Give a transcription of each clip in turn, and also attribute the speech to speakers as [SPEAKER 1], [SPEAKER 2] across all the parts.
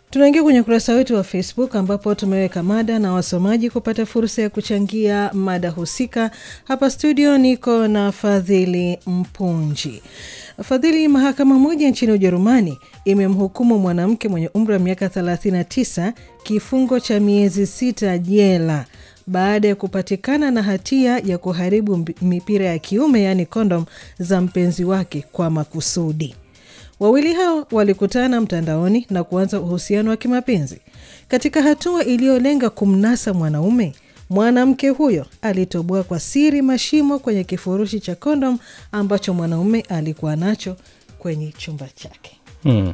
[SPEAKER 1] Tunaingia kwenye ukurasa wetu wa Facebook ambapo tumeweka mada na wasomaji kupata fursa ya kuchangia mada husika. Hapa studio niko na Fadhili Mpunji. Fadhili, mahakama moja nchini Ujerumani imemhukumu mwanamke mwenye umri wa miaka 39 kifungo cha miezi sita jela baada ya kupatikana na hatia ya kuharibu mipira ya kiume yaani kondom za mpenzi wake kwa makusudi. Wawili hao walikutana mtandaoni na kuanza uhusiano wa kimapenzi. Katika hatua iliyolenga kumnasa mwanaume, mwanamke huyo alitoboa kwa siri mashimo kwenye kifurushi cha kondom ambacho mwanaume alikuwa nacho kwenye chumba chake.
[SPEAKER 2] Hmm.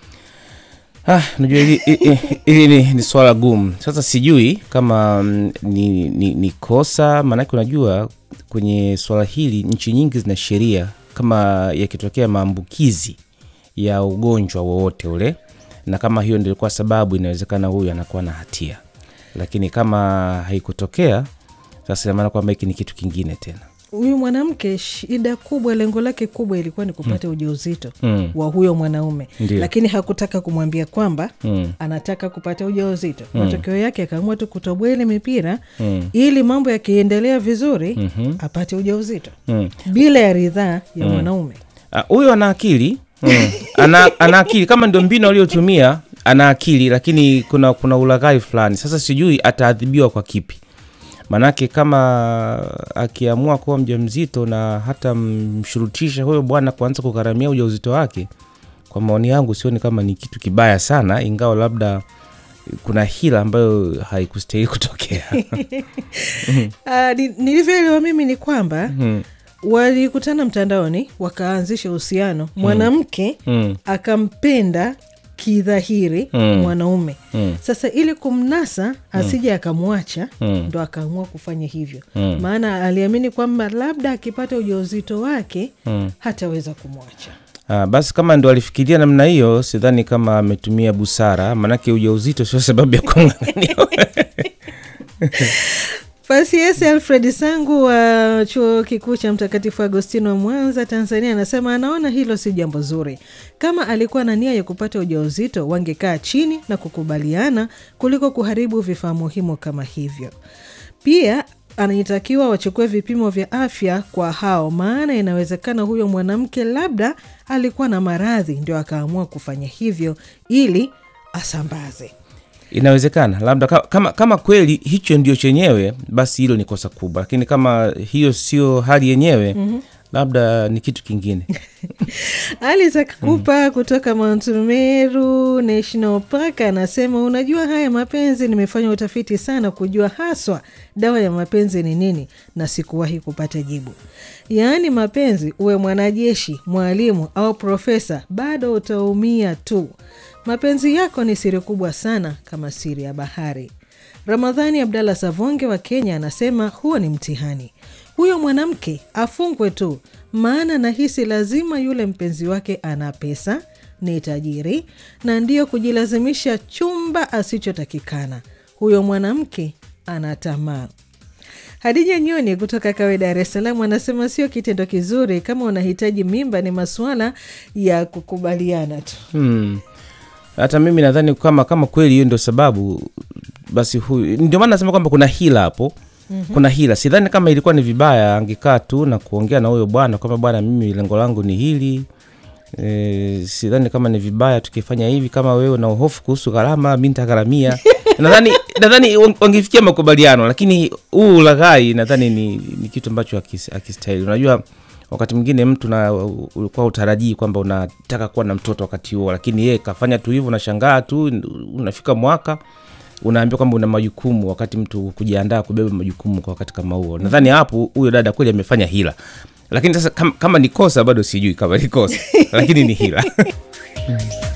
[SPEAKER 2] Ah, najua hili, hili, hili ni, ni swala gumu. Sasa sijui kama mm, ni, ni, ni kosa, maanake unajua kwenye swala hili nchi nyingi zina sheria kama yakitokea maambukizi ya ugonjwa wowote ule, na kama hiyo ndio ilikuwa sababu, inawezekana huyu anakuwa na hatia, lakini kama haikutokea, sasa inamaana kwamba hiki ni kitu kingine tena.
[SPEAKER 1] Huyu mwanamke shida kubwa, lengo lake kubwa ilikuwa ni kupata ujauzito
[SPEAKER 2] Mm.
[SPEAKER 1] wa huyo mwanaume,
[SPEAKER 2] Ndio.
[SPEAKER 1] lakini hakutaka kumwambia kwamba
[SPEAKER 2] Mm.
[SPEAKER 1] anataka kupata ujauzito. Matokeo yake akaamua tu kutoboa ile mipira
[SPEAKER 2] Mm.
[SPEAKER 1] ili mambo yakiendelea vizuri
[SPEAKER 2] Mhm.
[SPEAKER 1] apate ujauzito
[SPEAKER 2] Mm.
[SPEAKER 1] bila ya ridhaa ya mwanaume.
[SPEAKER 2] Ah, huyo ana akili mm. ana, ana akili kama ndio mbinu aliyotumia ana akili lakini kuna kuna ulaghai fulani sasa sijui ataadhibiwa kwa kipi manake kama akiamua kuwa mjamzito na hata mshurutisha huyo bwana kuanza kugharamia ujauzito wake kwa maoni yangu sioni kama ni kitu kibaya sana ingawa labda kuna hila ambayo haikustahili kutokea
[SPEAKER 1] Ah, ni- nilivyoelewa mimi ni kwamba
[SPEAKER 2] mm.
[SPEAKER 1] walikutana mtandaoni wakaanzisha uhusiano, mwanamke
[SPEAKER 2] Mm.
[SPEAKER 1] akampenda kidhahiri
[SPEAKER 2] Mm.
[SPEAKER 1] mwanaume
[SPEAKER 2] Mm.
[SPEAKER 1] sasa ili kumnasa asije akamwacha
[SPEAKER 2] Mm.
[SPEAKER 1] ndo akaamua kufanya hivyo
[SPEAKER 2] Mm.
[SPEAKER 1] maana aliamini kwamba labda akipata ujauzito wake
[SPEAKER 2] Mm.
[SPEAKER 1] hataweza kumwacha
[SPEAKER 2] Ah, basi kama ndo alifikiria namna hiyo, sidhani kama ametumia busara, maanake ujauzito sio sababu ya kung'ang'ania.
[SPEAKER 1] Fasiesi Alfred Sangu wa chuo kikuu cha Mtakatifu Agostino Mwanza, Tanzania, anasema anaona hilo si jambo zuri. Kama alikuwa na nia ya kupata ujauzito, wangekaa chini na kukubaliana kuliko kuharibu vifaa muhimu kama hivyo. Pia anatakiwa wachukue vipimo vya afya kwa hao, maana inawezekana huyo mwanamke labda alikuwa na maradhi, ndio akaamua kufanya hivyo ili asambaze.
[SPEAKER 2] Inawezekana labda ka- kama, kama kweli hicho ndio chenyewe, basi hilo ni kosa kubwa, lakini kama hiyo sio hali yenyewe labda ni kitu kingine.
[SPEAKER 1] Ali Zakakupa kutoka Mount Meru National Park anasema, unajua haya mapenzi, nimefanya utafiti sana kujua haswa dawa ya mapenzi ni nini, na sikuwahi kupata jibu. Yaani mapenzi, uwe mwanajeshi, mwalimu au profesa, bado utaumia tu. Mapenzi yako ni siri kubwa sana kama siri ya bahari. Ramadhani Abdallah Savonge wa Kenya anasema huo ni mtihani. Huyo mwanamke afungwe tu, maana nahisi lazima yule mpenzi wake ana pesa, ni tajiri, na ndiyo kujilazimisha chumba asichotakikana. Huyo mwanamke ana tamaa. Hadija Nyoni kutoka Kawe, Dar es Salaam anasema sio kitendo kizuri. Kama unahitaji mimba, ni masuala ya kukubaliana tu.
[SPEAKER 2] Hmm. Hata mimi nadhani kama kama kweli hiyo ndio sababu, basi huyu ndio maana nasema kwamba kuna hila hapo. Kuna hila. Sidhani kama ilikuwa ni vibaya, angekaa tu na kuongea na huyo bwana kwamba bwana, mimi lengo langu ni hili. E, sidhani kama ni vibaya tukifanya hivi. Kama wewe una hofu kuhusu gharama, mi nitagharamia. nadhani nadhani wangefikia makubaliano, lakini huu ulaghai nadhani ni, ni kitu ambacho hakis- hakistahili. Unajua wakati mwingine mtu na ulikuwa utarajii kwamba unataka kuwa na mtoto wakati huo, lakini yeye kafanya tu hivyo, unashangaa tu, unafika mwaka unaambiwa kwamba una majukumu, wakati mtu kujiandaa kubeba majukumu kwa wakati kama huo. Nadhani hapo huyo dada kweli amefanya hila, lakini sasa kama, kama ni kosa bado sijui kama ni kosa, lakini ni hila